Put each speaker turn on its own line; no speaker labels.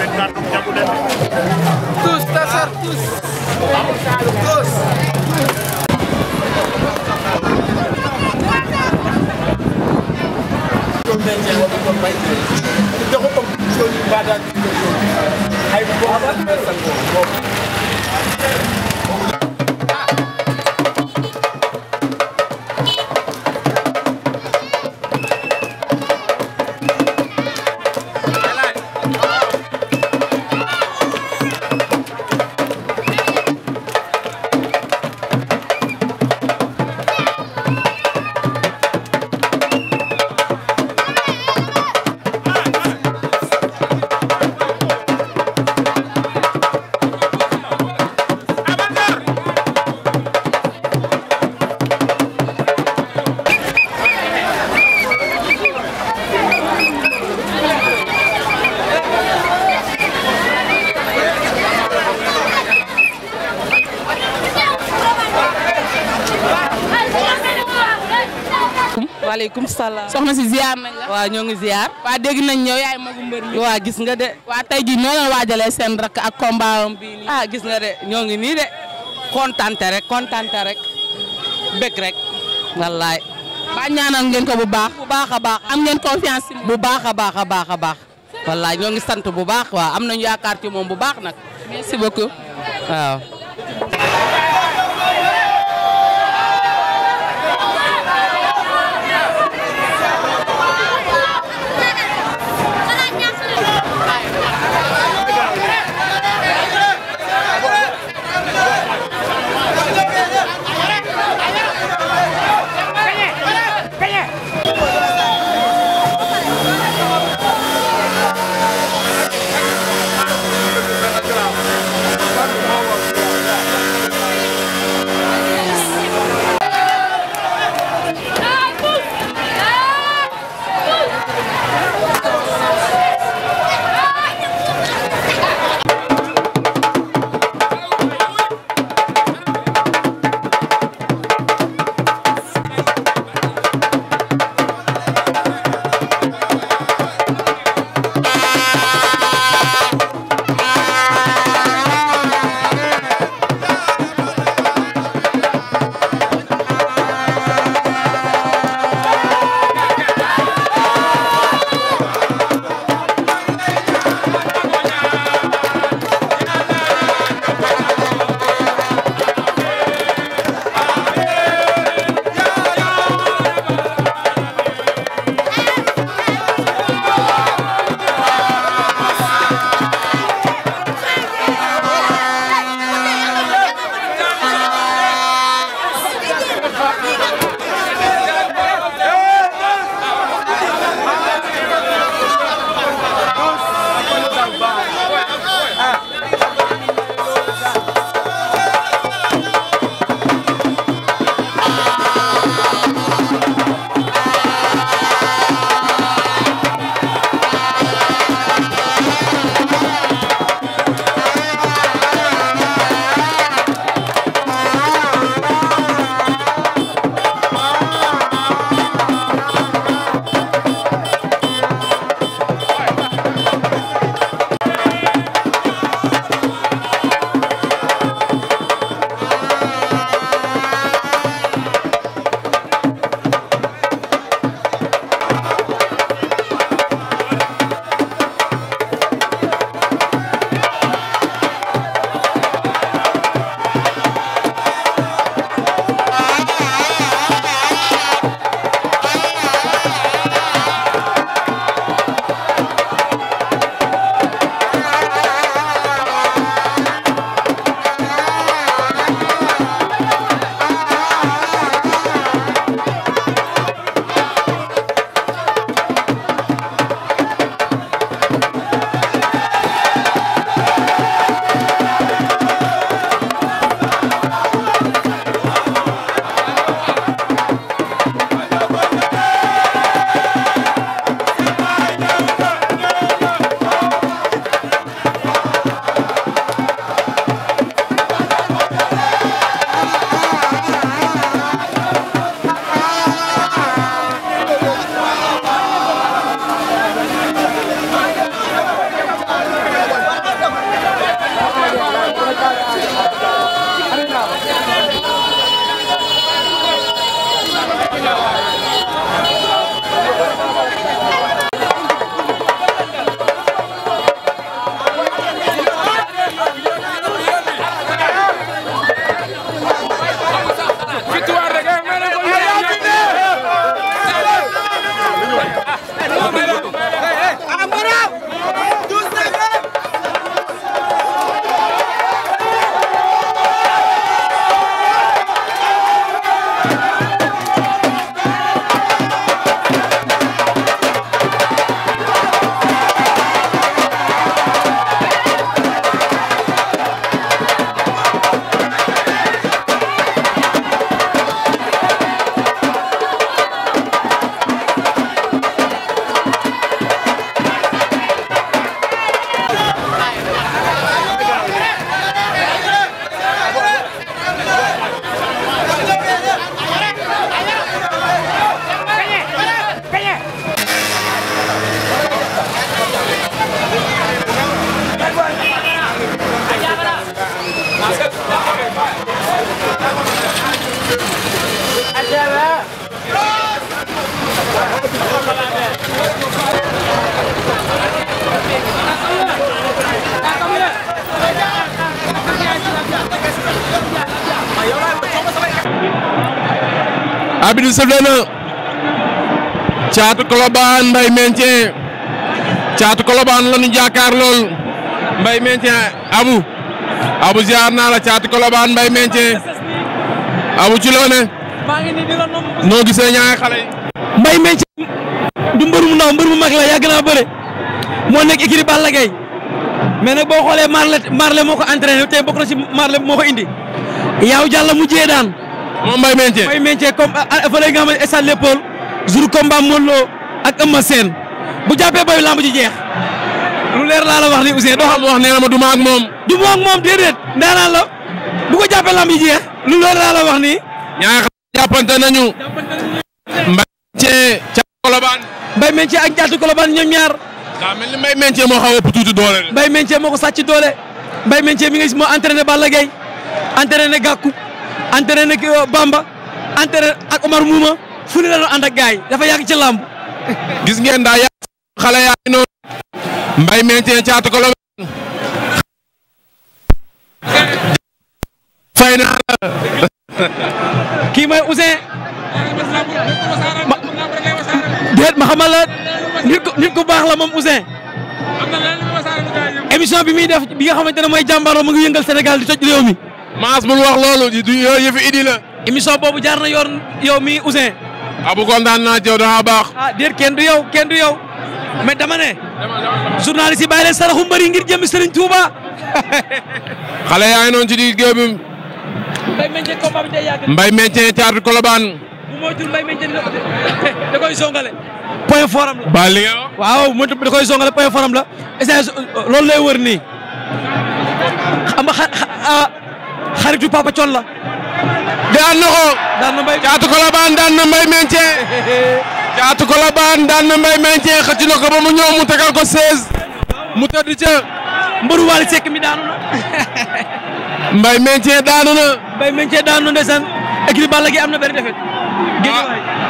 tous tasar tous tous
waaleykum salaam.
soxna si ziar nañ la.
waaw ñoo ngi ziar.
waa dégg nañ ñëw yaay magu mbër mi.
waa gis nga de.
waa tey jii noo leen waajalee seen rakk ak combat am bii nii.
ah gis nga de ñoo ngi nii de. kontante rek kontante rek. bëgg rek. wallaay.
ba ñaanal ngeen ko bu baax.
bu baax a baax.
am ngeen confiance ci moom.
bu baax a baax a baax a baax. wallaay ñoo ngi sant bu baax waaw am nañu yaakaar ci moom bu baax nag.
merci beaucoup.
waaw.
Thank you.
arbitre sëfle na Caatu Colobane Mbaye Maintien Caatu Colobane la ñu jàkkaar lool Mbaye Maintien Abu Abu ziar naa la Caatu Colobane Mbaye Maintien Abu ci loo ne noo gisee ñaari xale yi.
Mbaye Maintien du mbër mu ndaw mbër mu mag la yàgg naa bëre moo nekk écurie Balla Gaye mais nag boo xoolee Marley Marley moo ko entraîné tey bokk na ci Marley moo ko indi yaaw jàll mu jee daan
moom Mbaye Maintien.
Mbaye Maintien comme fa lay nga xam ne stade Léopold jour combat Modou Lo ak Eumeu Sène bu jàppee bayu lamb ji jeex lu leer laa la wax ni Ousseyn doo xam
wax nee na ma du ma ak moom.
du moom ak moom déedéet ndaanaan la bu ko jàppee lamb ji jeex lu leer laa la wax ni
ñaari xale jàppante nañu. Mbaye Maintien Caatu Colobane.
Mbaye Maintien ak Caatu Colobane ñoom ñaar
daa mel ni Mbaye Maintien moo xaw a ëpp tuuti doole de.
Mbaye Maintien moo ko sàcc doole Mbaye Maintien mi nga gis moo entraîné Balla Gaye entraîné Gakou entraîné Bamba entraîné ak Omar Mouma fu ne la doon ànd ak gars yi dafa yàgg ci làmb
gis ngeen daa yàgg xale yaa ngi noonu. Mbaye Maintien Caatu Colobane. fay naa la.
kii mooy Ousseyn ma déet ma xamal la nit ku nit ku baax la moom Ousseyn émission bi muy def bi nga xamante ne mooy jàmbaaroo mu ngi yëngal Sénégal di toj réew mi
Maas bul wax loolu du yooyu yëfi idi la.
émission boobu jaar na yoon yow mi Ousseyn
Abu kontaan naa ci yow dafa baax.
ah déet kenn du yow kenn du yow mais dama ne journaliste yi bàyyi leen saraxu mbëri ngir jëm Serigne Touba
xale yaa ngi noonu ci digg géew bi
Mbaye Maintien combat bi day yàgg
Mbaye Maintien Caatu Colobane.
bu moytuwul Mbaye Maintien da koy songale point fort am la
ba li nga wax.
waaw moytu da koy songale point fort am la essence loolu lay wër nii xam nga xa xaritu Papa Thion la
daan na ko.
daan na Mbaye
Caatu Colobane daan na Mbaye Maintien. Caatu Colobane daan na Mbaye Maintien xëcc na ko ba mu ñëw mu tegal ko 16. mu tëdd ca.
mbëru Waly Seck mi daanu na
Mbaye Maintien daanu na.
Mbaye Maintien daanu na ndeysaan équipe Balla gi am na benn defet géej waay